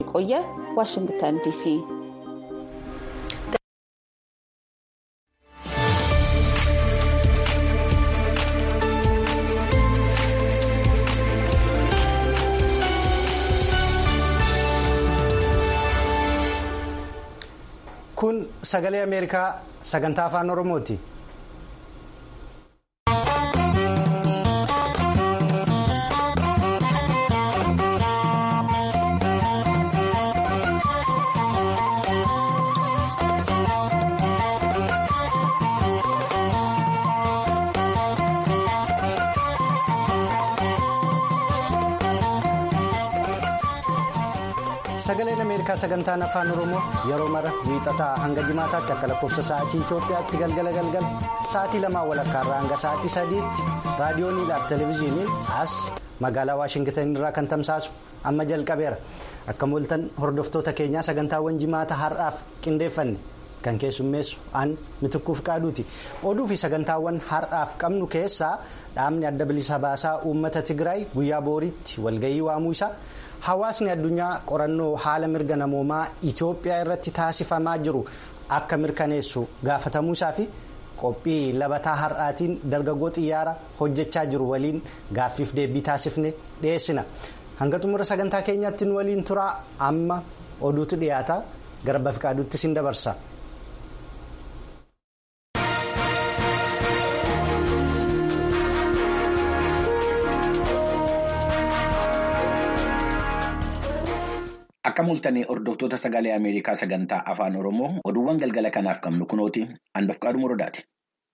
የቆየ ዋሽንግተን ዲሲ kun sagalee ameerikaa sagantaa afaan oromooti. sagaleen ameerikaa sagantaan afaan oromoo yeroo mara wiixataa hanga jimaataatti akka lakkoofsa sa'aatii itiyoophiyaatti galgala galgala sa'aatii lamaa walakkaarraa hanga sa'aatii sadiitti raadiyooniidhaaf televezyiiniin as magaalaa waashingtan irraa kan tamsaasu amma jalqabeera akka mooltan hordoftoota keenyaa sagantaawwan jimaata har'aaf qindeeffanne kan keessummeessu aan mitikkuuf qaaduuti oduu fi sagantaawwan har'aaf qabnu keessaa dhaabni adda bilisa baasaa uummata tigraay guyyaa booriitti walgahii waamuu isaa. hawaasni addunyaa qorannoo haala mirga namoomaa itiyoophiyaa irratti taasifamaa jiru akka mirkaneessu gaafatamuu isaa fi qophii labataa har'aatiin dargaggoo xiyyaara hojjechaa jiru waliin gaaffiif deebii taasifne dhiyeessina hanga xumura sagantaa keenyaatti nu waliin turaa amma oduutu dhiyaata gara bafiqaaduutti sin dabarsa. Akka mul'atanii hordoftoota sagalee Ameerikaa sagantaa afaan Oromoo oduuwwan galgala kanaaf qabnu kunooti handofqaadhu muradaati.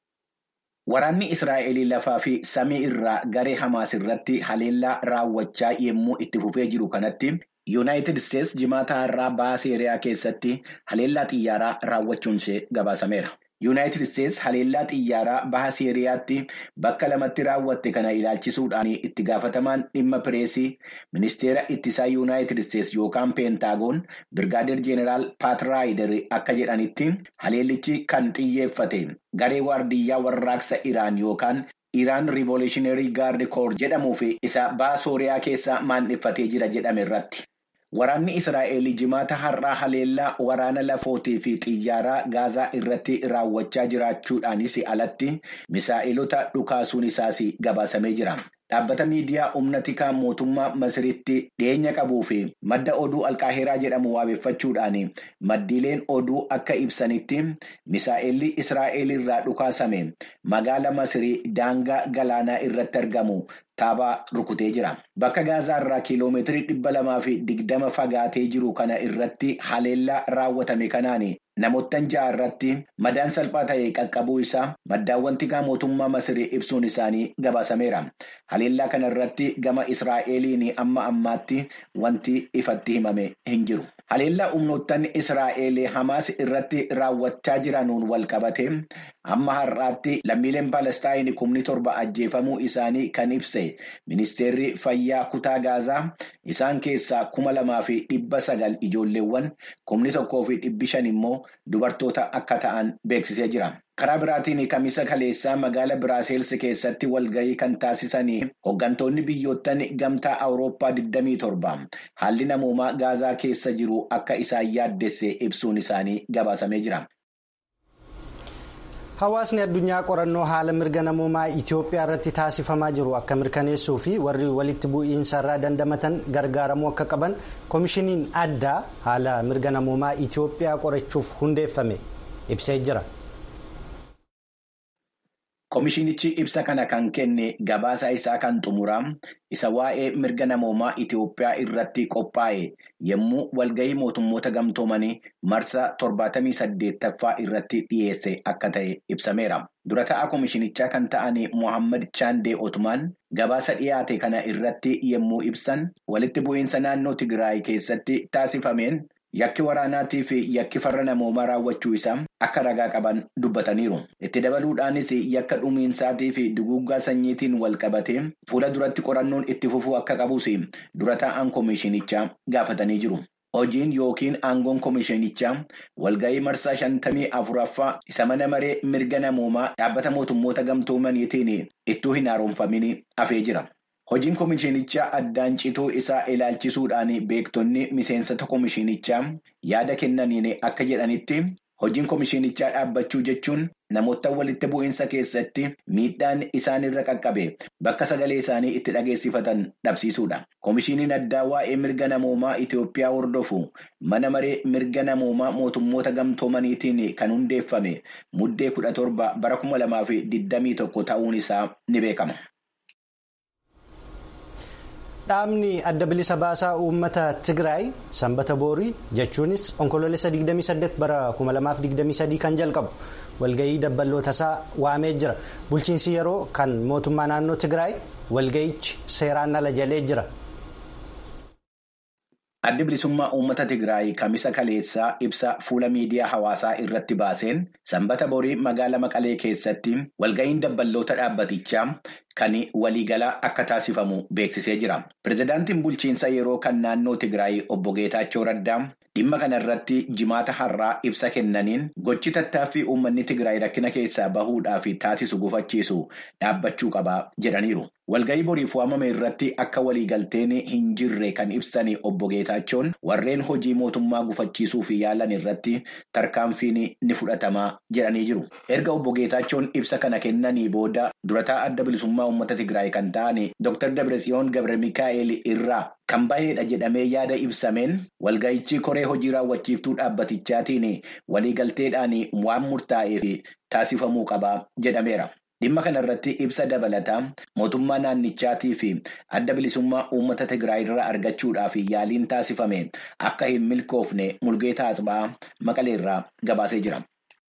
Waraanni Israa'el lafaa fi samii irraa garee Hamaas irratti haleellaa raawwachaa yommuu itti fufee jiru kanatti Yuunaayitid Isteets jimaata irraa baha Seeriyaa keessatti haleellaa xiyyaaraa raawwachuun ishee gabaasameera. Yuunaayitid Isteets haleellaa xiyyaaraa baha Seeriyaatti bakka lamatti raawwatte kana ilaalchisuudhaan itti gaafatamaan dhimma pireesii ministeera ittisaa Yuunaayitid Isteets yookaan peentaagoon birgaadeer jeeneraal paatraayidar akka jedhanitti haleellichi kan xiyyeeffate garee waardiyyaa warraaqsa Iraan yookaan Iraan Riivoolushinarii Gaardi Koor jedhamuu fi isa baha Sooriyaa keessa maandheffatee jira jedhame irratti. Waraanni Israa'el jimaata har'aa haleellaa waraana lafootii fi xiyyaaraa gaazaa irratti raawwachaa jiraachuudhaanis alatti misaa'ilota dhukaasuun isaas gabaasamee jira. Dhaabbata miidiyaa humna tikaa mootummaa Masiritti dhiyeenya qabuu fi madda oduu alqaaheeraa jedhamu waabeffachuudhaan maddiileen oduu akka ibsanitti misaa'elli Israa'el irraa dhukaasame magaala Masirii daangaa galaanaa irratti argamu. Taabaa rukutee jira. Bakka gaazaa irraa kiiloomeetirii dhibba lamaa fi digdama fagaatee jiru kana irratti haleellaa raawwatame kanaan namoottan ja'a irratti madaan salphaa ta'e qaqqabuu isaa maddaawwan tikaa mootummaa Masirii ibsuun isaanii gabaasameera. Haleellaa kana irratti gama Israa'eliin amma ammaatti wanti ifatti himame hin jiru. Haleellaa humnoottan Israa'el Hamaas irratti raawwachaa jiranuun wal qabate amma har'aatti lammiileen Palestaayin kumni torba ajjeefamuu isaanii kan ibse ministeerri fayyaa kutaa gaazaa isaan keessaa kuma lamaa fi dhibba sagal ijoolleewwan kumni tokkoo fi dhibbi shan immoo dubartoota akka ta'an beeksisee jira. Karaa biraatiin kamisa kaleessaa magaala Biraaseels keessatti walgahii kan taasisanii hooggantoonni biyyoottan gamtaa Awurooppaa 27 haalli namoomaa gaazaa keessa jiru akka isaan yaaddesse ibsuun isaanii gabaasamee jira. Hawaasni addunyaa qorannoo haala mirga namoomaa Itiyoophiyaa irratti taasifamaa jiru akka mirkaneessuu fi warri walitti bu'iinsa irraa dandamatan gargaaramuu akka qaban koomishiniin addaa haala mirga namoomaa Itiyoophiyaa qorachuuf hundeeffame ibsee jira. Koomishinichi ibsa kana kan kenne gabaasa isaa kan xumuraa isa waa'ee mirga namoomaa Itiyoophiyaa irratti qophaa'e yommuu walgahii mootummoota gamtoomanii marsa 78ffaa irratti dhiyeesse akka ta'e ibsameera. Dura ta'a koomishinichaa kan ta'an Mohaammed Chaandee Otumaan gabaasa dhiyaate kana irratti yommuu ibsan walitti bu'iinsa naannoo Tigraay keessatti taasifameen. Yakki waraanaatii fi yakki farra namoomaa raawwachuu isaa akka ragaa qaban dubbataniiru. Itti dabaluudhaanis yakka dhumiinsaatii fi duguuggaa sanyiitiin wal qabatee fuula duratti qorannoon itti fufuu akka qabus dura taa'an koomishinichaa gaafatanii jiru. Hojiin yookiin aangoon koomishinichaa walgahii marsaa shantamii afuraffaa isa mana maree mirga namoomaa dhaabbata mootummoota gamtoomaniitiin ittuu hin haaromfamin hafee jira. Hojiin komishinichaa addaan cituu isaa ilaalchisuudhaan beektonni miseensota komishinichaa yaada kennaniin akka jedhanitti hojiin komishinichaa dhaabbachuu jechuun namoota walitti bu'iinsa keessatti miidhaan isaanirra qaqqabe bakka sagalee isaanii itti dhageessifatan dhabsiisuudha. Komishiniin addaa waa'ee mirga namoomaa Itoophiyaa hordofu mana maree mirga namoomaa mootummoota gamtoomaniitiin kan hundeeffame muddee kudha torba bara kuma lamaa fi digdamii tokko ta'uun isaa ni beekama. Dhaabni adda bilisa baasaa uummata Tigraay sanbata boorii jechuunis onkoloolessa 28 bara 2023 kan jalqabu walgahii dabballoota isaa waamee jira. Bulchiinsi yeroo kan mootummaa naannoo Tigraay walgahichi seeraan ala jalee jira. Addi bilisummaa uummata Tigraay kamisa kaleessaa ibsa fuula miidiyaa hawaasaa irratti baaseen sanbata borii magaalaa Maqalee keessatti walgahiin dabballoota dhaabbatichaa kan waliigalaa akka taasifamu beeksisee jira. Pireezidaantiin bulchiinsa yeroo kan naannoo Tigraay obbo Geetaachoo Raddaa dhimma kana irratti jimaata har'aa ibsa kennaniin gochi tattaaffii uummanni Tigraay rakkina keessaa bahuudhaaf taasisu gufachiisu dhaabbachuu qaba jedhaniiru. Walgahii boriif waamame irratti akka waliigalteen hin jirre kan ibsan obbo Geetaachoon warreen hojii mootummaa gufachiisuuf yaalan irratti tarkaanfiin ni fudhatama jedhanii jiru. Erga obbo Geetaachoon ibsa kana kennanii booda durataa adda bilisummaa uummata Tigraay kan ta'an Dr. Dabratsiyoon Gabre Mikaa'el irraa kan baheedha jedhamee yaada ibsameen walgahichi koree hojii raawwachiiftuu dhaabbatichaatiin waliigalteedhaan waan murtaa'eef taasifamuu qaba jedhameera. Dhimma kana irratti ibsa dabalataa mootummaa naannichaatii fi adda bilisummaa uummata Tigraay irraa argachuudhaaf yaaliin taasifame akka hin milkoofne Mulgeetaa Asba'aa Maqaleerraa gabaasee jira.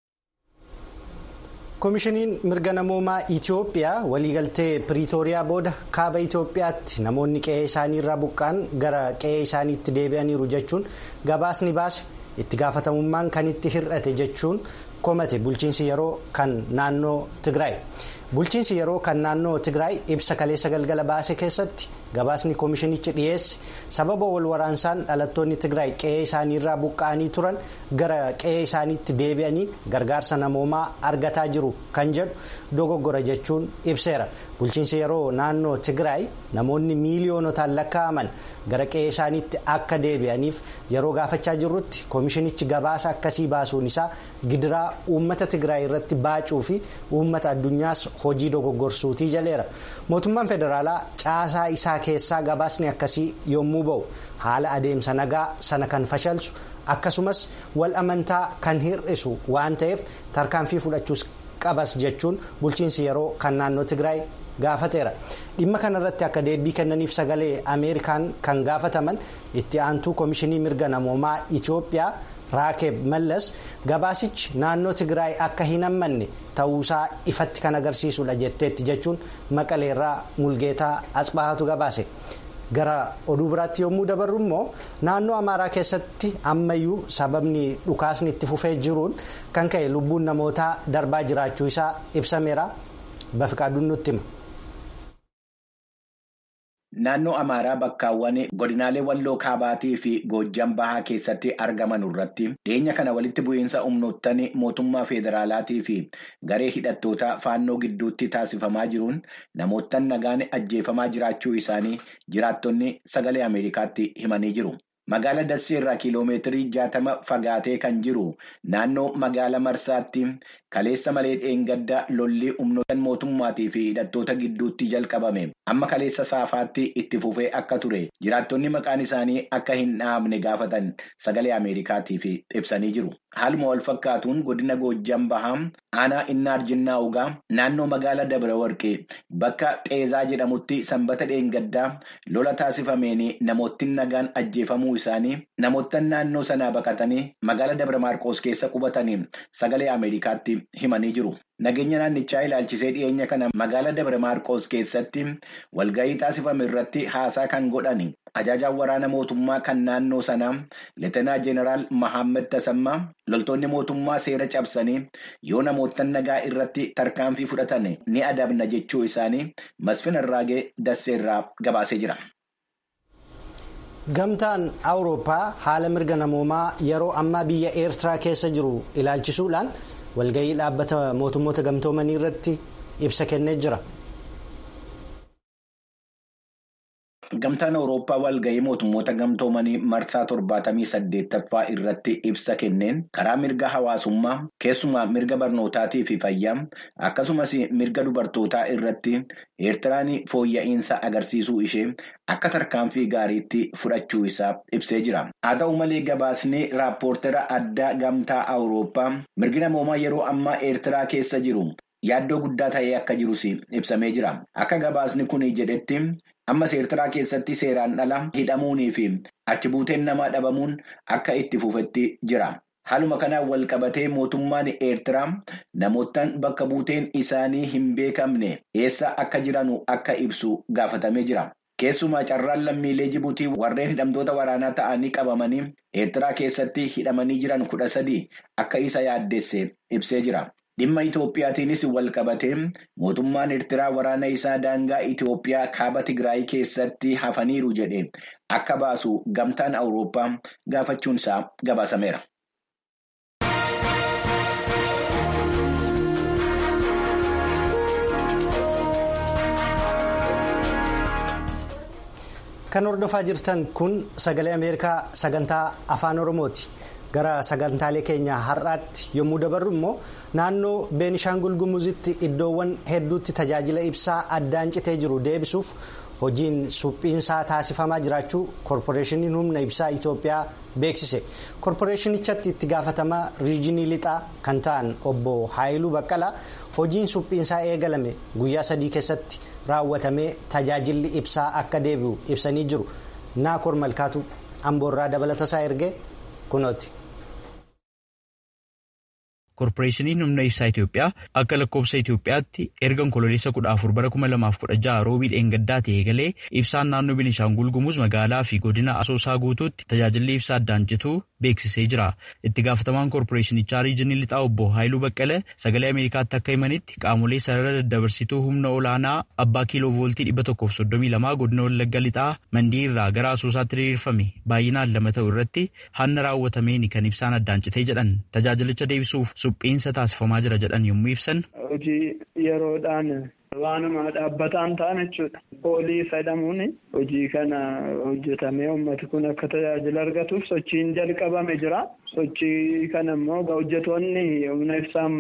Komishiniin mirga namoomaa Itoophiyaa waliigaltee Piriitooriyaa booda kaaba Itoophiyaatti namoonni qe'ee isaanii irraa buqqaan gara qe'ee isaaniitti deebi'aniiru jechuun gabaasni baase itti gaafatamummaan kan itti hir'ate jechuun komate bulchiinsi yeroo kan naannoo Tigraay. Bulchiinsi yeroo kan naannoo Tigraay ibsa kaleessa galgala baase keessatti gabaasni komishinichi dhiyeesse sababa wal waraansaan dhalattoonni Tigraay qe'ee isaanii irraa buqqa'anii turan gara qe'ee isaaniitti deebi'anii gargaarsa namoomaa argataa jiru kan jedhu dogoggora jechuun ibseera. Bulchiinsi yeroo naannoo Tigraay namoonni miiliyoonotaan lakkaa'aman gara qe'ee isaaniitti akka deebi'aniif yeroo gaafachaa jirrutti komishinichi gabaasa akkasii baasuun isaa gidiraa uummata Tigraay irratti baacuu fi uummata addunyaas hojii dogoggorsuutii jaleera. Mootummaan federaalaa caasaa isaa keessaa gabaasni akkasii yommuu ba'u haala adeemsa nagaa sana kan fashalsu akkasumas wal amantaa kan hir'isu waan ta'eef tarkaanfii fudhachuus qabas jechuun bulchiinsi yeroo kan naannoo Tigraay gaafateera. Dhimma kanarratti akka deebii kennaniif sagalee Ameerikaan kan gaafataman itti aantuu komishinii mirga namoomaa Itoophiyaa. Raakeeb Mallas gabaasichi naannoo Tigraay akka hin hammanne ta'uusaa ifatti kan agarsiisudha jetteetti jechuun maqaleerraa mulgeetaa asxaatu gabaase. Gara oduu biraatti yommuu dabarru immoo naannoo Amaaraa keessatti ammayyuu sababni dhukaasni itti fufee jiruun kan ka'e lubbuun namootaa darbaa jiraachuu isaa ibsameera. Bafiqaaduun nutti hima. Naannoo Amaaraa bakkaawwan godinaalee Walloo Kaabaatii fi Goojjam Bahaa keessatti argaman irratti dhiyeenya kana walitti bu'iinsa humnoottan mootummaa federaalaatii fi garee hidhattoota faannoo gidduutti taasifamaa jiruun namoottan nagaan ajjeefamaa jiraachuu isaanii jiraattonni sagalee Ameerikaatti himanii jiru. Magaala Dassee irraa kiiloomeetirii jaatama fagaatee kan jiru naannoo magaala Marsaatti kaleessa malee dheengadda lolli humnoota mootummaatii fi hidhattoota gidduutti jalqabame amma kaleessa saafaatti itti fufee akka ture jiraattonni maqaan isaanii akka hin dhahamne gaafatan sagalee Ameerikaatiif ibsanii jiru. Haaluma wal fakkaatuun godina Goojjam Bahaa aanaa Innaar Jinnaa Ugaa naannoo magaala Dabra Warqee bakka Xeezaa jedhamutti sanbata dheengaddaa lola taasifameen namootni nagaan ajjeefamuu isaanii namoottan naannoo sanaa baqatanii magaala Dabra Maarqoos keessa qubatanii sagalee Ameerikaatti himanii jiru. Nageenya naannichaa ilaalchisee dhiyeenya kana magaala Dabra Maarqoos keessatti walgahii taasifame irratti haasaa kan godhan ajajaan waraana mootummaa kan naannoo sanaa Leetenaa Jeneraal Mahammed Tasammaa loltoonni mootummaa seera cabsanii yoo namoottan nagaa irratti tarkaanfii fudhatan ni adabna jechuu isaanii Masfin Arraagee Dasseerraa gabaasee jira. Gamtaan Awurooppaa haala mirga namoomaa yeroo ammaa biyya Eertiraa keessa jiru ilaalchisuudhaan walgahii dhaabbata mootummoota gamtoomanii irratti ibsa kennee jira. Gamtaan Awurooppaa walgahii mootummoota gamtoomanii marsaa torbaatamii saddeettaffaa irratti ibsa kenneen karaa mirga hawaasummaa keessumaa mirga barnootaatii fi fayyaa akkasumas mirga dubartootaa irratti eertiraan fooyya'insa agarsiisuu ishee akka tarkaanfii gaariitti fudhachuu isaa ibsee jira. Haa ta'u malee gabaasni raappoortera addaa gamtaa Awurooppaa mirgi namoomaa yeroo ammaa eertiraa keessa jiru. Yaaddoo guddaa ta'ee akka jirus ibsamee jira. Akka gabaasni kun jedhetti ammas eertiraa keessatti seeraan ala hidhamuunii fi achi buuteen namaa dhabamuun akka itti fufetti jira. Haaluma kanaan wal qabatee mootummaan eertiraa namootaan bakka buuteen isaanii hin beekamne eessa akka jiranu akka ibsu gaafatamee jira. Keessumaa carraan lammiilee Jibuutii warreen hidhamtoota waraanaa ta'anii qabamanii eertiraa keessatti hidhamanii jiran kudha sadii akka isa yaaddeesse ibsee jira. Dhimma Itoophiyaatiinis wal qabatee mootummaan Eertiraa waraana isaa daangaa Itoophiyaa kaaba Tigraay keessatti hafaniiru jedhe akka baasu gamtaan Awurooppaa gaafachuunsaa gabaasameera. Kan hordofaa jirtan kun sagalee Ameerikaa sagantaa afaan Oromooti. Gara sagantaalee keenya har'aatti yommuu dabarru immoo naannoo Beenishaangul Gumuzitti iddoowwan hedduutti tajaajila ibsaa addaan citee jiru deebisuuf hojiin suphiinsaa taasifamaa jiraachuu koorporeeshiniin humna ibsaa Itoophiyaa beeksise. Koorporeeshinichatti itti gaafatamaa riijinii lixaa kan ta'an obbo Haayiluu Baqqalaa hojiin suphiinsaa eegalame guyyaa sadii keessatti raawwatamee tajaajilli ibsaa akka deebi'u ibsanii jiru. Naakoor Malkaatu Amboorraa dabalatasaa ergee kunooti. Koorporeeshiniin humna ibsaa Itoophiyaa akka lakkoofsa Itoophiyaatti erga onkololeessa kudha afur bara kuma lamaaf kudha jaha roobii dheengaddaa ta'e galee ibsaan naannoo Beenishaangul Gumuz magaalaa fi godina Asoosaa guutuutti tajaajilli ibsaa addaan cituu beeksisee jira. Itti gaafatamaan koorporeeshinichaa riijinii lixaa obbo Haayiluu Baqqalee sagalee Ameerikaatti akka himanitti qaamolee sarara daddabarsituu humna olaanaa abbaa kiiloo vooltii dhibba tokkoof soddomii lamaa godina Wallagga lixaa mandii irraa gara Asoosaatti diriirfame baay'inaan lama ta'u irratti hanna raawwatameen kan ibsaan addaan citee jedhan tajaajilicha deebisuuf suphiinsa taasifamaa jira jedhan yommuu ibsan. Hojii yeroodhaan waanuma dhaabbataan ta'an jechuudha. Poolii jedhamuun hojii kana hojjetamee uummati kun akka tajaajila argatuuf sochiin jalqabame jira. Sochii kana immoo hojjetoonni humna ibsaa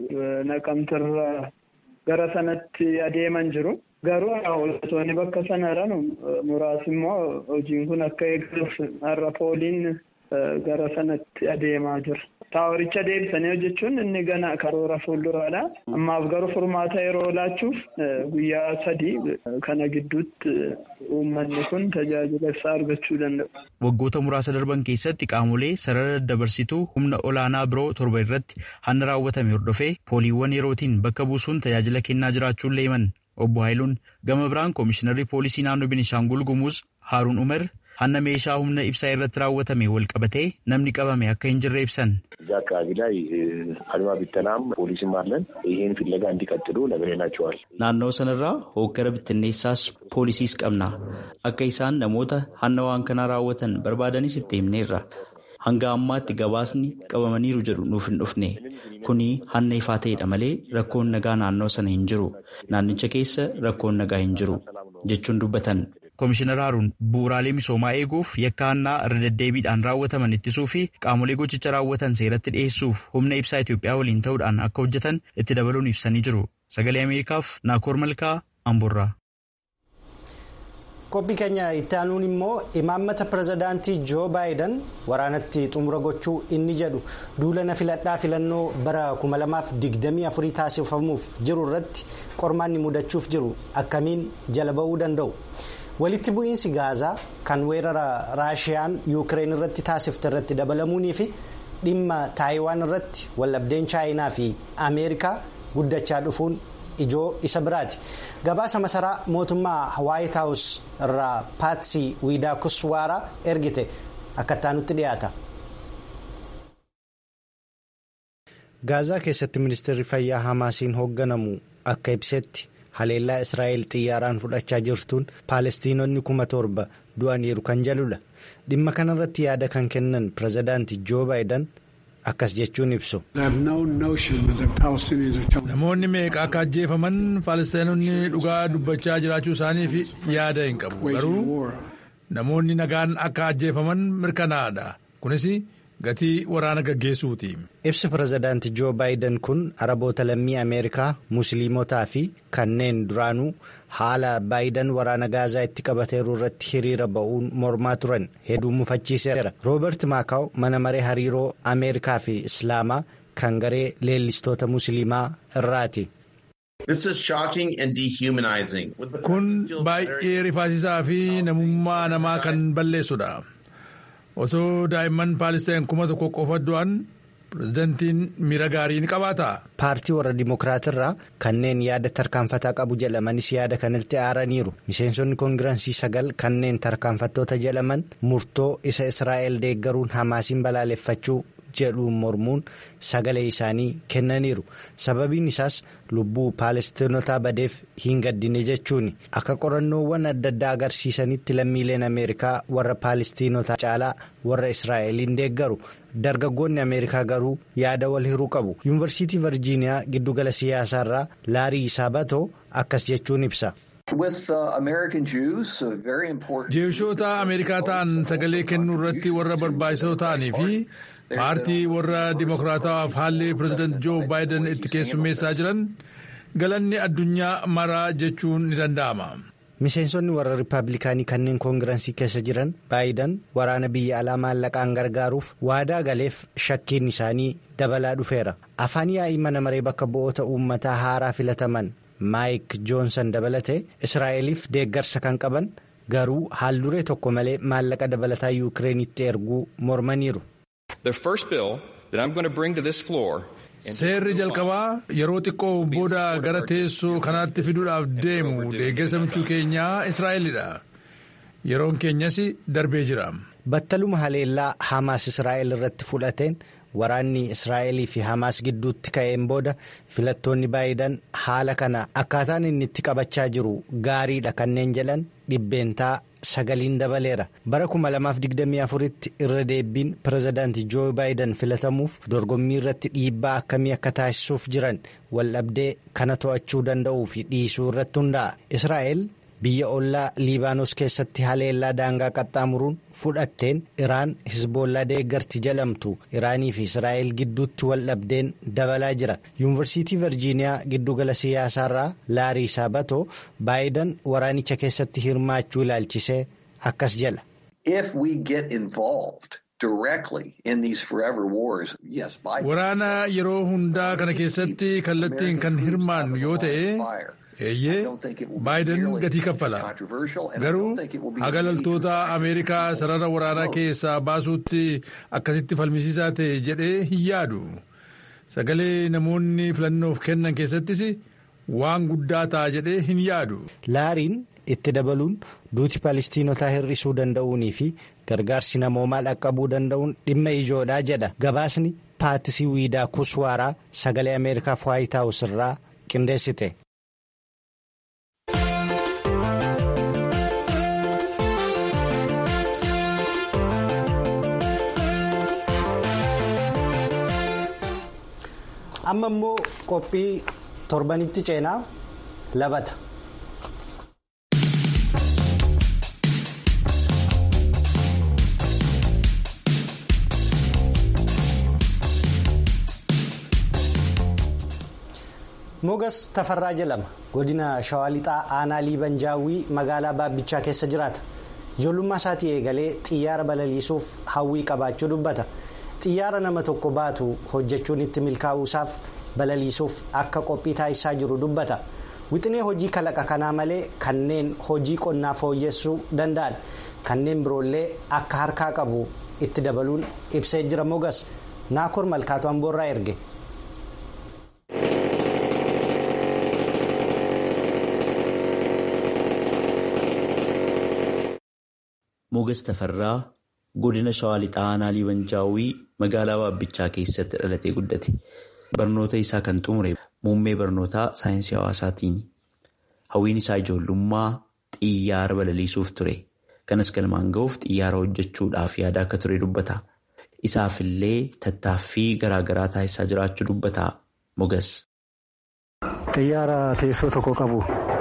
naqamtirra gara sanatti adeeman jiru. Garuu hojjetoonni bakka sana jiran muraasi immoo hojiin kun akka eegaluuf har'a pooliin gara sanatti adeemaa jira. Taaworicha deebisanii hojjechuun inni gana karoora fuulduraadha. Ammaaf garuu furmaata yeroo laachuuf guyyaa sadii kana gidduutti uummanni kun tajaajila ibsaa argachuu danda'u. Waggoota muraasa darban keessatti qaamolee sarara daddabarsituu humna olaanaa biroo torba irratti hanna raawwatame hordofee pooliiwwan yerootiin bakka buusuun tajaajila kennaa jiraachuun leeman. Obbo Haayiluun gama biraan koomishinarri poolisii naannoo Beenishaangul Gumuz Haaruun Umar hanna meeshaa humna ibsaa irratti raawwatame wal qabatee namni qabame akka hin jirre ibsan. እዛ አካባቢ ላይ አድማ ቢተናም ፖሊስም አለን። ይህን ፍለጋ እንዲቀጥሉ ነግሬናቸዋል። naannoo sanarraa hooggara bittinneessaas poolisiis qabna akka isaan namoota hanna waan kanaa raawwatan barbaadanis itti himneerra hanga ammaatti gabaasni qabamaniiru jedhu nuuf hin dhufne kuni hanna ifaa ta'edha malee rakkoon nagaa naannoo sana hin jiru naannicha keessa rakkoon nagaa hin jiru jechuun dubbatan. Komishinar Haaruun bu'uuraalee misoomaa eeguuf yakka hannaa irra deddeebiidhaan raawwataman ittisuu fi qaamolee gochicha raawwatan seeratti dhiyeessuuf humna ibsaa Itoophiyaa waliin ta'uudhaan akka hojjetan itti dabaluun ibsanii jiru. Sagalee Ameerikaaf Naakoor Malkaa Amborraa. Qophii keenya itti aanuun immoo imaammata pirezidaantii Joo Baayiden waraanatti xumura gochuu inni jedhu duulana filadhaa filannoo bara 2024 taasifamuuf jiru irratti qormaanni mudachuuf jiru akkamiin jala ba'uu danda'u. walitti bu'iinsi gaazaa kan weerara raashiyaan yuukireen irratti taasifte irratti dabalamuunii fi dhimma taayiwaan irratti wallabdeen chaayinaa fi ameerikaa guddachaa dhufuun ijoo isa biraati gabaasa masaraa mootummaa waayit haawus irraa paatsii wiidaa kuswaaraa ergite akka nutti dhiyaata. gaazaa keessatti ministeerri fayyaa hamaasiin hoogganamu akka ibsetti. haleellaa israa'el xiyyaaraan fudhachaa jirtuun paalestiinonni kuma torba du'aniiru kan jedhudha dhimma kanarratti yaada kan kennan pirezidaanti joo baayiden akkas jechuun ibsu. Namoonni meeqa akka ajjeefaman Faalistaanonni dhugaa dubbachaa jiraachuu isaaniif yaada hin qabu. Garuu namoonni nagaan akka ajjeefaman mirkanaa'adha. Kunis gatii waraana gaggeessuuti. Ibsi pirezidaantii Joo Baayiden kun araboota lammii Ameerikaa, Musliimotaa fi kanneen duraanuu haala Baayiden waraana gaazaa itti qabateeru irratti hiriira ba'uun mormaa turan hedduu mufachiiseera. Roobert Maakaaw mana maree hariiroo Ameerikaa fi Islaamaa kan garee leellistoota Musliimaa irraati. Kun baay'ee rifaasisaa fi namummaa namaa kan balleessudha. Osoo daa'imman Paalistaan kuma tokko qofa du'an pirezidantiin miira gaarii ni qabaata. Paartii warra Dimokiraatirraa kanneen yaada tarkaanfataa qabu jedhamanis yaada kanatti aaraniiru. Miseensonni koongiraansii sagal kanneen tarkaanfattoota jedhaman murtoo isa Israa'el deeggaruun Hamaasiin balaaleffachuu jedhuun mormuun sagalee isaanii kennaniiru. Sababiin isaas lubbuu Paalestinotaa badeef hin gaddine jechuuni. Akka qorannoowwan adda addaa agarsiisanitti lammiileen Ameerikaa warra Paalestinotaa caalaa warra Israa'eliin deeggaru. Dargaggoonni Ameerikaa garuu yaada wal hiruu qabu. Yuunivarsiitii Virjiiniyaa giddugala siyaasaarraa Laarii Saabatoo akkas jechuun ibsa. Jeeshoota Ameerikaa ta'an sagalee kennuu irratti warra barbaachisoo ta'anii fi paartii warra Dimokiraatawaaf haalli pirezidaantii Joo Baayiden itti keessummeessaa jiran galanni addunyaa maraa jechuun ni danda'ama. Miseensonni warra Rippaabilikaanii kanneen koongiraansii keessa jiran Baayiden waraana biyya alaa maallaqaan gargaaruuf waadaa galeef shakkiin isaanii dabalaa dhufeera. Afaan yaa'ii mana maree bakka bu'oota uummataa haaraa filataman Maayik Joonsan dabalatee Israa'eliif deeggarsa kan qaban garuu haalduree tokko malee maallaqa dabalataa Yuukireenitti erguu mormaniiru. Seerri jalqabaa yeroo xiqqoo booda gara teessoo kanaatti fiduudhaaf deemu deeggarsa michuu keenyaa Israa'elidha. Yeroon keenyas darbee jira. Battaluma haleellaa Hamaas Israa'el irratti fudhateen waraanni Israa'elii fi Hamaas gidduutti ka'een booda filattoonni Baayiden haala kana akkaataan inni itti qabachaa jiru gaariidha kanneen jedhan dhibbeentaa sagaliin dabaleera. Bara 2024tti irra deebiin pirezidaantii Joo Baayiden filatamuuf dorgommii irratti dhiibbaa akkamii akka taasisuuf jiran waldhabdee kana to'achuu danda'uu fi dhiisuu irratti hundaa'a. Israa'el biyya ollaa liibaanos keessatti haleellaa daangaa qaxxaamuruun fudhatteen iraan hisboollaa deeggarti jedhamtu iraanii fi israa'el gidduutti waldhabdeen dabalaa jira yuunivarsiitii virjiiniyaa giddugala siyaasaarraa laarii saabatoo baayiden waraanicha keessatti hirmaachuu ilaalchisee akkas jedha. waraana yeroo hundaa kana keessatti kallattiin kan hirmaannu yoo ta'e. eeyyee baayiden gatii kaffala garuu haga loltoota ameerikaa sarara waraanaa keessaa baasuutti akkasitti falmisiisaa ta'e jedhee hin yaadu sagalee namoonni filannoof kennan keessattis waan guddaa ta'a jedhee hin yaadu. laariin itti dabaluun duuti palestiinotaa hir'isuu danda'uunii fi gargaarsi namoomaa dhaqqabuu danda'uun dhimma ijoodhaa jedha gabaasni paatisii wiidaa kuswaaraa sagalee ameerikaaf waayitaawus irraa qindeessite. amma immoo qophii torbanitti ceenaa labata. mogas tafarraa jedhama godina shawaa lixaa aanaa liiban jaawwii magaalaa baabbichaa keessa jiraata ijoollummaa isaatii eegalee xiyyaara balaliisuuf hawwii qabaachuu dubbata. xiyyaara nama tokko baatu hojjechuun itti milkaa'uusaaf balaliisuuf akka qophii taasisaa jiru dubbata wixinee hojii kalaqa kanaa malee kanneen hojii qonnaa fooyyessuu danda'an kanneen biroollee akka harkaa qabu itti dabaluun ibsee jira mogas naakoor malkaatu amboorraa erge. mogas tafarraa. godina shawaa lixaa aanaa liibanjaawwii magaalaa baabbichaa keessatti dhalatee guddate barnoota isaa kan xumure muummee barnootaa saayinsii hawaasaatiin hawwiin isaa ijoollummaa xiyyaara balaliisuuf ture kanas galmaan ga'uuf xiyyaara hojjechuudhaaf yaada akka ture dubbata isaafillee tattaaffii garaagaraa taasisaa jiraachuu dubbata mogas. Xiyyaara teessoo tokko qabu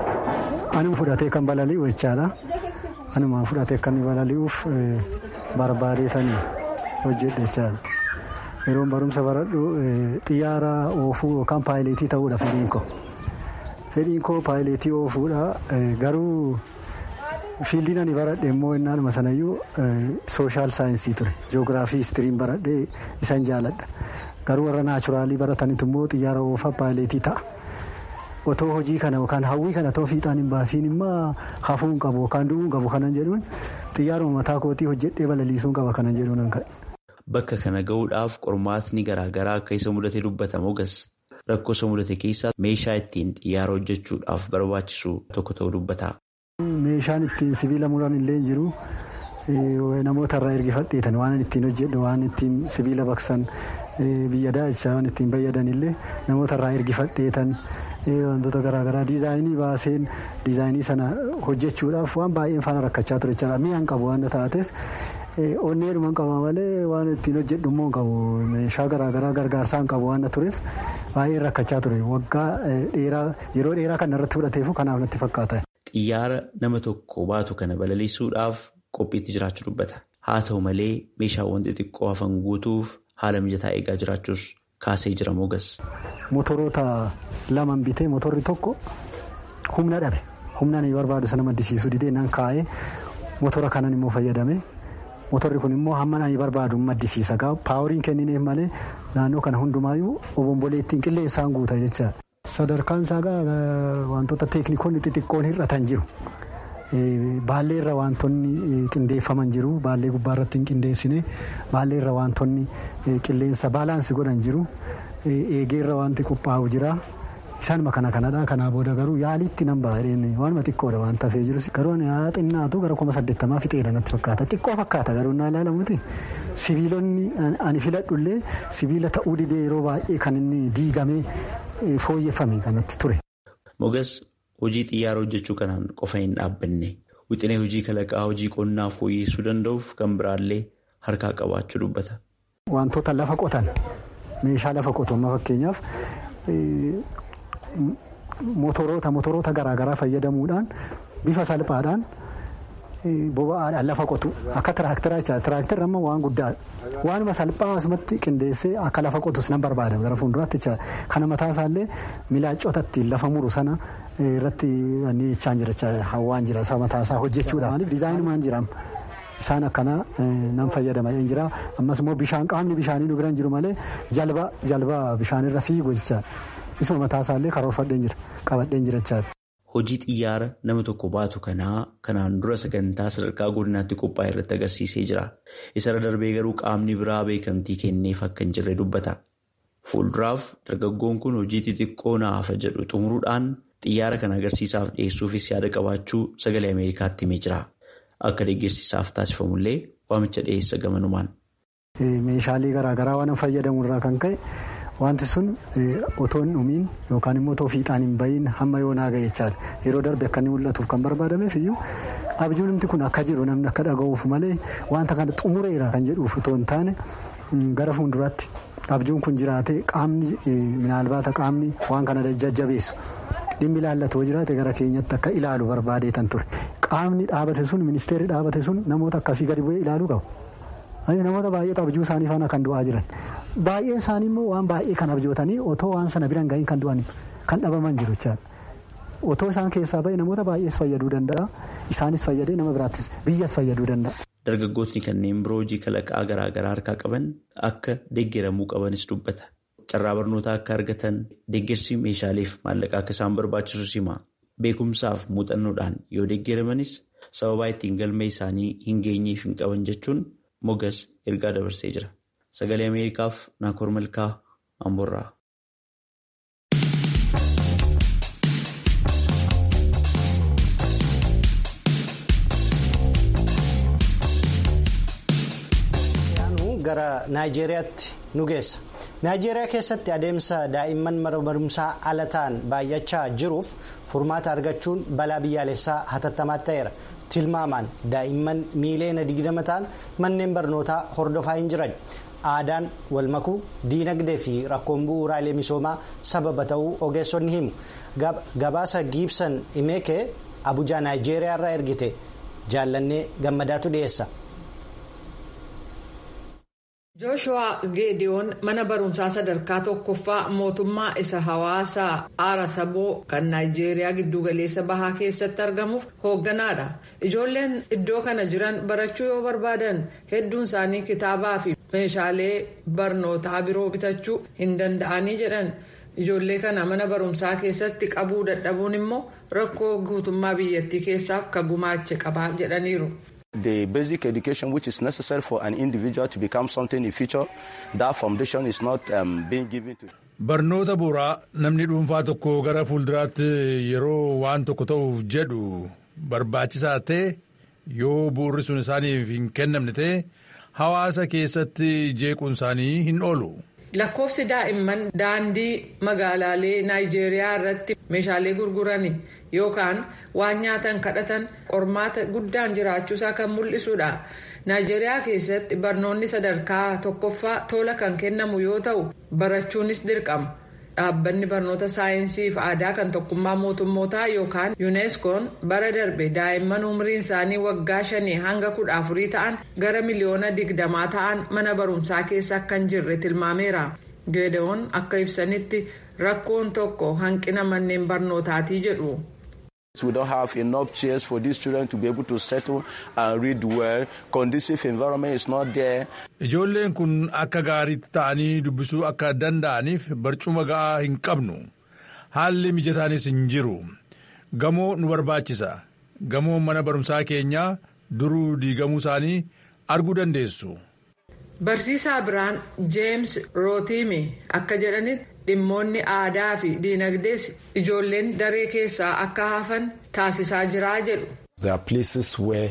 anuma fudhatee kan balali'u jechaadha. Anuma fudhatee kan balali'uuf barbaadeetanii hojjedhe jechaadha. Yeroon barumsa baradhu xiyyaara oofuu yookaan paayileetii ta'uudha fedhiin koo. Fedhiin koo paayileetii oofuudha garuu fiildiin ani baradhe immoo innaanuma sanayyuu sooshaal saayinsii ture. Joogiraafii histiriin baradhee isan jaaladha. Garuu warra naachuraalii baratanitu immoo xiyyaara oofaa paayileetii ta'a. Otoo hojii kana yookaan hawwii kana otoo fiixaan hin baasiin immoo hafuu hin qabu yookaan du'uu hin qabu kanan jedhuun xiyyaaruma mataa kootii hojjedhee balaliisuu hin qaba kanan jedhuun an ka'e. Bakka kana gahuudhaaf qormaatni garaagaraa akka isa mudate dubbata mogas rakkoo isa mudate keessaa meeshaa ittiin xiyyaara hojjechuudhaaf barbaachisu tokko ta'uu dubbata. Meeshaan ittiin sibiila muran illee jiru namoota irraa ergifadheetan waan ittiin hojjedhu waan ittiin sibiila baqsan biyya daachaa waan ittiin fayyadan illee namoota irraa ergifadheetan. wantoota garaagaraa diizaayinii baaseen diizaayinii sana hojjechuudhaaf waan baay'een faana rakkachaa ture jechaadha mi'aan qabu waan taateef onneedhuma qaba malee waan ittiin hojjedhu immoo qabu meeshaa garaagaraa gargaarsaan qabu waan tureef baay'een rakkachaa ture waggaa dheeraa yeroo dheeraa kan irratti fudhateefu kanaaf natti fakkaata. Xiyyaara nama tokko baatu kana balaliisuudhaaf qophiitti jiraachuu dubbata. Haa ta'u malee meeshaawwan xixiqqoo hafan guutuuf haala mijataa eegaa jiraachuus kaasee jira mogas. Motoroota laman bitee motorri tokko humna dhabe humna inni barbaadu sana maddisiisuu didee nan kaa'ee motora kanan immoo fayyadame motorri kun immoo hamma ani barbaadu maddisiisa paawuriin kennineef malee naannoo kana hundumaayyuu obombolee ittiin qilleensaan guuta jecha. Sadarkaan isaa wantoota teeknikoonni xixiqqoon hir'atan jiru. Baallee irra wantoonni qindeeffaman jiru baallee gubbaa irratti hin qindeessine baallee irra wantoonni qilleensa baalaansi godhan jiru. eegee irra wanti qophaa'u jira isaanuma kana kanadha kanaa booda garuu yaalitti nan baay'een waanuma xiqqoodha waan tafee jirus garuu yaa xinnaatu gara kuma saddeettamaa fixeera natti fakkaata xiqqoo fakkaata garuu naa ilaalamuti sibiilonni ani filadhullee sibiila ta'uu didee yeroo baay'ee kan inni diigamee fooyyeffame kanatti ture. Mogas hojii xiyyaara hojjechuu kanaan qofa hin dhaabbanne wixinee hojii kalaqaa hojii qonnaa fooyyessuu danda'uuf kan biraallee harkaa qabaachuu dubbata. Wantoota lafa qotan. meeshaa lafa qotu amma fakkeenyaaf motoroota motoroota garaagaraa fayyadamuudhaan bifa salphaadhaan boba'aadhaan lafa qotu akka tiraaktaraa jecha tiraaktarri amma waan guddaadha waanuma salphaa asumatti qindeessee akka lafa qotus nan barbaada gara fuulduraatti jecha kana mataa isaallee milaacota ittiin lafa muru sana irratti ni jechaan jira hawaan jira isa mataa isaa hojjechuudha maaliif dizaayinumaan jira isaan akkanaa nan fayyadama hin jira ammas immoo bishaan qaamni bishaanii nu biran jiru malee jalba jalba bishaanirra fiigu jecha isuma mataa isaallee karoorfadheen jira qabadheen jira jechaadha. Hojii xiyyaara nama tokko baatu kanaa kanaan dura sagantaa sadarkaa godinaatti qophaa'e irratti agarsiisee jira. Isarra darbee garuu qaamni biraa beekamtii kenneef akka hin jirre dubbata. Fuulduraaf dargaggoon kun hojii xixiqqoo naafa jedhu xumuruudhaan xiyyaara kana agarsiisaaf dhiyeessuufis yaada qabaachuu sagalee Ameerikaatti himee jira. Akka deeggarsiisaaf taasifamullee waamicha dhiyeessa gamanumaan. Meeshaalee garaagaraa waan fayyadamu irraa kan ka'e wanti sun otoo hin dhumiin yookaan immoo otoo fiixaan hin bahiin hamma yoo naaga jechaadha. Yeroo darbe akka inni mul'atuuf kan barbaadameef iyyuu abjuun namti kun akka jiru namni akka dhaga'uuf malee wanta kana xumureera kan jedhuuf otoo hin taane gara fuulduraatti abjuun kun jiraate qaamni minaalbaata qaamni waan kana jajjabeessu. dhimmi ilaallatu jiraate gara keenyatti akka ilaalu barbaadeetan ture qaamni dhaabate sun ministeerri dhaabate sun namoota akkasii gadi bu'ee ilaaluu qabu. namoota baay'eetu abjuu isaanii faana kan du'aa jiran baay'een isaanii immoo waan baay'ee kan abjootanii otoo waan sana biran gahiin kan du'an kan dhabaman jiru jechaadha. Otoo isaan keessaa bahe namoota baay'ees fayyaduu danda'a isaanis fayyadee nama biraattis biyyas fayyaduu danda'a. Dargaggootni kanneen biroo hojii kalaqaa garaagaraa harkaa qaban akka deeggaramuu qabanis dubbata. Carraa barnootaa akka argatan deeggarsi meeshaaleef maallaqaa akka isaan barbaachisus hima. Beekumsaaf muuxannoodhaan yoo deeggaramanis sababaa ittiin galma isaanii hin geenyeef hin qaban jechuun mogas ergaa dabarsee jira. Sagalee Ameerikaaf Naakoor Malkaa Amboorraa. gara naayijeeriyaatti nu geessa. naayijeeriyaa keessatti adeemsa daa'imman mana barumsaa ala ta'an baay'achaa jiruuf furmaata argachuun balaa biyyaalessaa hatattamaatti ta'eera tilmaamaan daa'imman miiliyoona 20 ta'an manneen barnootaa hordofaa hin jiran aadaan wal makuu diinagdee fi rakkoon bu'uuraalee misoomaa sababa ta'uu ogeessonni himu gabaasa giibsan imeekee abujaa naayijeeriyaa irraa ergite jaallannee gammadaatu dhiyeessa. jooshuwaa geediyoon mana barumsaa sadarkaa tokkoffaa mootummaa isa hawaasaa aara saboo kan naayijeeriyaa giddugaleessa bahaa keessatti argamuuf hoogganaadha ijoolleen iddoo kana jiran barachuu yoo barbaadan hedduun isaanii kitaabaa fi meeshaalee barnootaa biroo bitachuu hin danda'anii jedhan ijoollee kana mana barumsaa keessatti qabuu dadhabuun immoo rakkoo guutummaa biyyattii keessaaf ka gumaache qabaa jedhaniiru. the basic education which is necessary for an individual to become something in future that foundation is not um, being given to barnoota bu'uuraa namni dhuunfaa tokko gara fuulduraatti yeroo waan tokko ta'uuf jedhu barbaachisaa ta'e yoo bu'uurri sun isaaniif hin kennamne ta'e hawaasa keessatti jeequun isaanii hin oolu. lakkoofsi daa'imman daandii magaalaalee naayijeeriyaa irratti meeshaalee gurgurani yookaan waan nyaatan kadhatan qormaata guddaan jiraachuusaa kan mul'isudha naayijeeriyaa keessatti barnoonni sadarkaa tokkoffaa tola kan kennamu yoo ta'u barachuunis dirqama dhaabbanni barnoota saayinsii fi aadaa kan tokkummaa mootummootaa yookaan yuuneskoon bara darbe daa'imman umriin isaanii waggaa shanii hanga kudha afurii ta'an gara miliyoona digdamaa ta'an mana barumsaa keessa akka hin jirre tilmaameera geedewoon akka ibsanitti rakkoon tokko hanqina manneen barnootaatii jedhu. We don't have enough chairs for these children to be able to settle and read well. Conducive environment is not there. Ijoolleen kun akka gaariitti ta'anii dubbisuu akka danda'aniif barcuma ga'aa hin qabnu. Haalli mijataanis hin jiru. Gamoo nu barbaachisa. Gamoon mana barumsaa keenyaa duruu diigamuu isaanii arguu dandeessu. Barsiisaa biraan Jeems Rootiimi akka jedhanitti dhimmoonni aadaa fi diinagdees ijoolleen daree keessaa akka hafan taasisaa jiraa jedhu. There are places where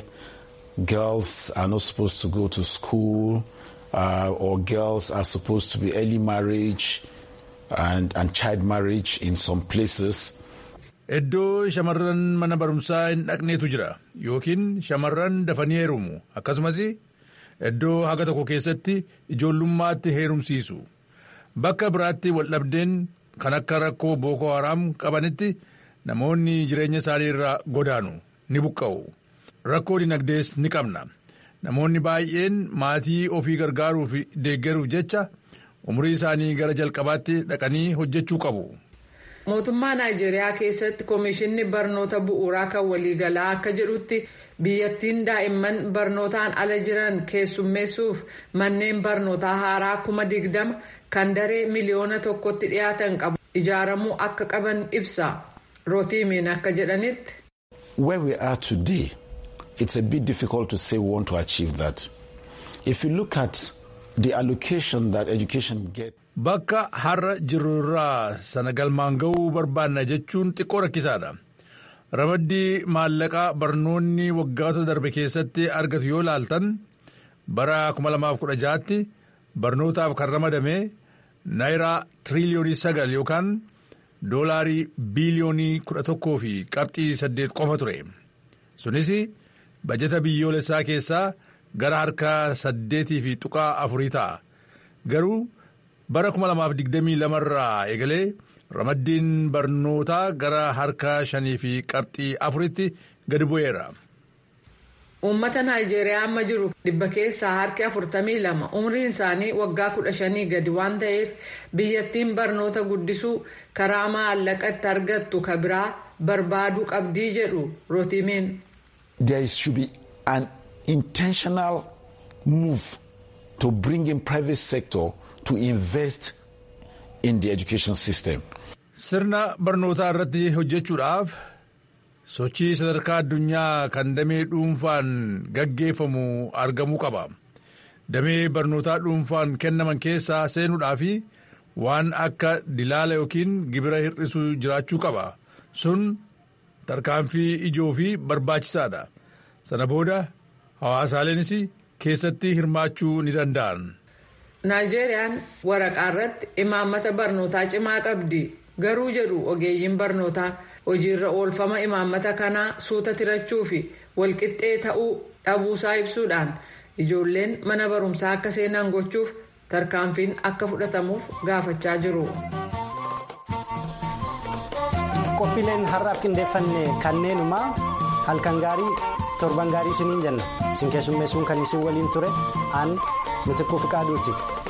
girls are not supposed to go to school uh, or girls are supposed to be early marriage and, and child marriage in some places. Iddoo shamarran mana barumsaa hin dhaqneetu jira yookiin shamarran dafanii heerumu akkasumas iddoo haga tokko keessatti ijoollummaatti heerumsiisu. Bakka biraatti waldhabdeen kan akka rakkoo Booko Haram qabanitti namoonni jireenya isaanii irraa godaanu ni buqqa'u. Rakkoo dinagdees ni qabna. Namoonni baay'een maatii ofii gargaaruu fi deeggaruuf jecha umurii isaanii gara jalqabaatti dhaqanii hojjechuu qabu. Mootummaa Naayijeeriyaa keessatti Komishinni Barnoota Bu'uuraa kan waliigalaa akka jedhutti biyyattiin daa'imman barnootaan ala jiran keessummeessuuf manneen barnootaa haaraa kuma digdama kan daree miliyoona tokkotti dhiyaatan qabu ijaaramuu akka qaban ibsa. Rootiimiin akka jedhanitti. Where we are today, it's a bit difficult to say we want to achieve that. If you look at the allocation that education gets. Bakka har'a jirru irraa sana galmaan ga'uu barbaanna jechuun xiqqoo rakkisaadha. Ramaddii maallaqaa barnoonni waggoota darbe keessatti argatu yoo laaltan bara 2016tti barnootaaf kan ramadame naayiraa tiriliyoonii sagal yookaan doolaarii biiliyoonii kudha tokkoo fi qabxii saddeet qofa ture. Sunis bajeta biyyoolessaa keessaa gara harka saddeetii fi tuqaa afurii ta'a. Garuu bara 2022 irraa eegalee ramaddiin barnootaa gara harka shanii fi qabxii afuritti gadi bu'eera. Uummata Naayijeeriyaa amma jiru dhibba keessaa harki afurtamii lama umriin isaanii waggaa kudha shanii gadi waan ta'eef biyyattiin barnoota guddisuu karaa maallaqa itti argattu ka biraa barbaaduu qabdii jedhu rootiimiin. There should be an intentional move to bring in private sector to invest in the education system. Sirna barnootaa irratti hojjechuudhaaf sochii sadarkaa addunyaa kan damee dhuunfaan gaggeeffamu argamuu qaba. Damee barnootaa dhuunfaan kennaman keessaa seenuudhaa fi waan akka dilaala yookiin gibira hir'isuu jiraachuu qaba. Sun tarkaanfii ijoo fi barbaachisaadha. Sana booda hawaasaaleenis keessatti hirmaachuu ni danda'an. Naayijeeriyaan waraqaa irratti imaammata barnootaa cimaa qabdi. Garuu jedhu ogeeyyiin barnootaa hojiirra oolfama imaammata kanaa suuta tirachuu fi walqixxee ta'uu dhabuusaa ibsuudhaan ijoolleen mana barumsaa akka seenan gochuuf tarkaanfiin akka fudhatamuuf gaafachaa jiru. qophiileen har'aaf qindeeffanne kanneenumaa halkan gaarii torban gaarii isiniin jenna isin keessummeessuun kan isin waliin ture aan mitikkuu fiqaaduuti.